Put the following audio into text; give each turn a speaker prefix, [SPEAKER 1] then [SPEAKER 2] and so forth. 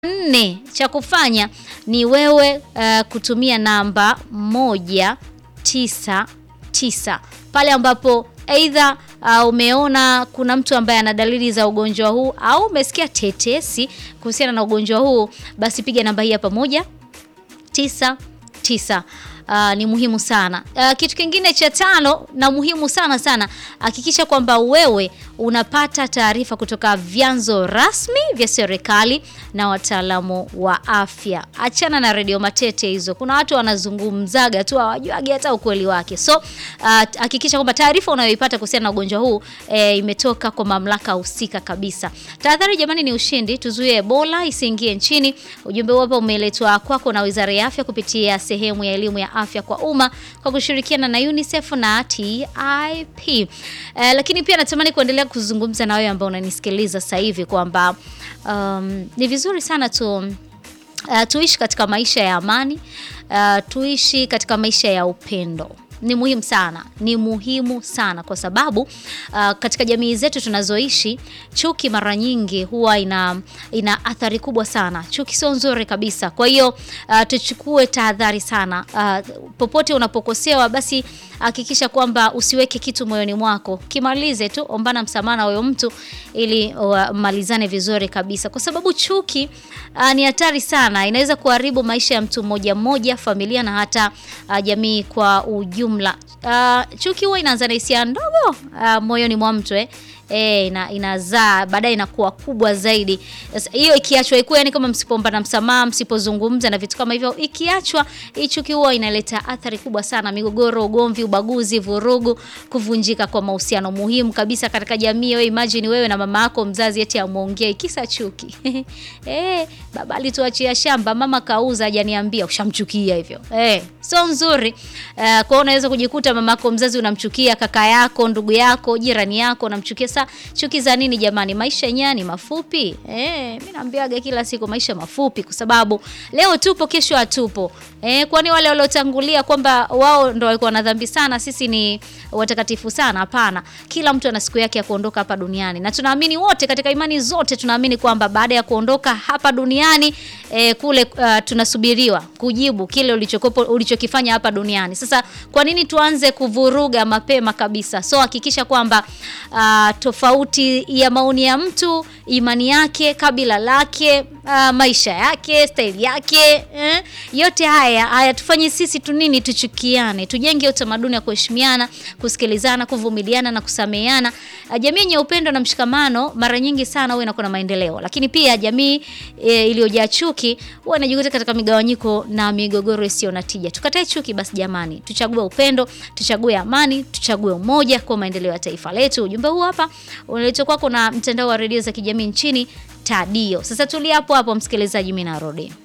[SPEAKER 1] nne cha kufanya ni wewe uh, kutumia namba moja tisa tisa pale ambapo aidha uh, umeona kuna mtu ambaye ana dalili za ugonjwa huu au umesikia tetesi kuhusiana na ugonjwa huu, basi piga namba hii hapa moja tisa tisa. Uh, ni muhimu sana. Uh, kitu kingine cha tano na muhimu sana sana, hakikisha kwamba wewe unapata taarifa kutoka vyanzo rasmi vya serikali na wataalamu wa afya. Achana na redio matete hizo, kuna watu wanazungumzaga tu hawajuagi hata ukweli wake. So hakikisha uh, kwamba taarifa unayoipata kuhusiana na ugonjwa huu eh, imetoka kwa mamlaka husika kabisa. Tahadhari jamani, ni ushindi, tuzuie Ebola isiingie nchini. Ujumbe huu hapa umeletwa kwako na Wizara ya Afya kupitia sehemu ya elimu ya afya kwa umma kwa kushirikiana na UNICEF na TIP. Eh, lakini pia natamani kuendelea kuzungumza na wewe ambao unanisikiliza sasa hivi kwamba um, ni vizuri sana tu uh, tuishi katika maisha ya amani uh, tuishi katika maisha ya upendo ni muhimu sana, ni muhimu sana kwa sababu uh, katika jamii zetu tunazoishi, chuki mara nyingi huwa ina, ina athari kubwa sana. Chuki sio nzuri kabisa. Kwa hiyo uh, tuchukue tahadhari sana. Uh, popote unapokosewa, basi hakikisha kwamba usiweke kitu moyoni mwako, kimalize tu, ombana msamaha na huyo mtu ili malizane uh, vizuri kabisa, kwa sababu chuki uh, ni hatari sana, inaweza kuharibu maisha ya mtu mmoja mmoja, familia na hata uh, jamii kwa ujumla. Uh, chuki huwa inaanza na hisia ndogo uh, moyoni mwa mtu eh. E, ina, inazaa baadaye inakuwa kubwa zaidi. Hiyo ikiachwa ikuwa, yani kama msipomba na msamaha, msipozungumza na vitu kama hivyo, ikiachwa hii chuki huwa inaleta athari kubwa sana, migogoro, ugomvi, ubaguzi, vurugu, kuvunjika kwa mahusiano muhimu kabisa katika jamii. Wewe imagine wewe na mama yako mzazi eti amuongee kisa chuki eh, baba alituachia shamba, mama kauza, hajaniambia. Ushamchukia hivyo eh, sio nzuri. Uh, kwa hiyo unaweza kujikuta mama yako mzazi unamchukia, kaka yako, ndugu yako, jirani yako unamchukia. Sasa chuki za nini jamani? Maisha yenyewe ni mafupi eh. Mimi naambiaga kila siku maisha mafupi, kwa sababu leo tupo, kesho hatupo eh. Kwani wale waliotangulia kwamba wao ndo walikuwa na dhambi sana, sisi ni watakatifu sana? Hapana, kila mtu ana siku yake ya kuondoka hapa duniani, na tunaamini wote katika imani zote tunaamini kwamba baada ya kuondoka hapa duniani eh, kule uh, tunasubiriwa kujibu kile ulichokopo ulichokifanya hapa duniani. Sasa kwa nini tuanze kuvuruga mapema kabisa? So hakikisha kwamba uh, tofauti ya maoni ya mtu, imani yake, kabila lake, uh, maisha yake, staili yake eh, yote haya hayatufanye sisi tu nini, tuchukiane. Tujenge utamaduni wa kuheshimiana, kusikilizana, kuvumiliana na kusameheana. Uh, jamii yenye upendo na mshikamano mara nyingi sana huwa inakuwa na maendeleo, lakini pia jamii e, iliyojaa chuki huwa inajikuta katika migawanyiko na migogoro isiyo na tija. Tukatae chuki basi jamani, tuchague upendo, tuchague amani, tuchague umoja kwa maendeleo ya taifa letu. Ujumbe huu hapa unaletwa kwako na mtandao wa redio za kijamii nchini Tadio. Sasa tulia hapo hapo msikilizaji, mimi narudi.